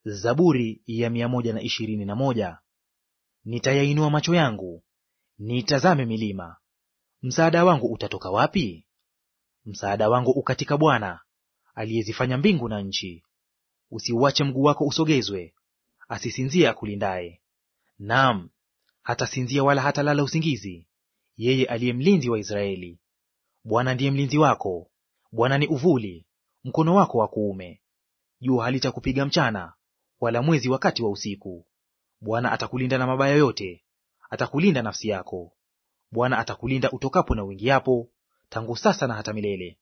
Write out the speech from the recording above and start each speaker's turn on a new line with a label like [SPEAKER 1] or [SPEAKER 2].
[SPEAKER 1] Zaburi ya mia moja na ishirini na moja. Nitayainua macho yangu niitazame milima, msaada wangu utatoka wapi? Msaada wangu ukatika Bwana aliyezifanya mbingu na nchi. Usiuache mguu wako usogezwe, asisinzie akulindaye. Naam, hatasinzia wala hatalala usingizi, yeye aliye mlinzi wa Israeli. Bwana ndiye mlinzi wako, Bwana ni uvuli mkono wako wa kuume. Jua halitakupiga mchana, wala mwezi wakati wa usiku. Bwana atakulinda na mabaya yote, atakulinda nafsi yako. Bwana atakulinda utokapo na uingiapo, tangu sasa na hata milele.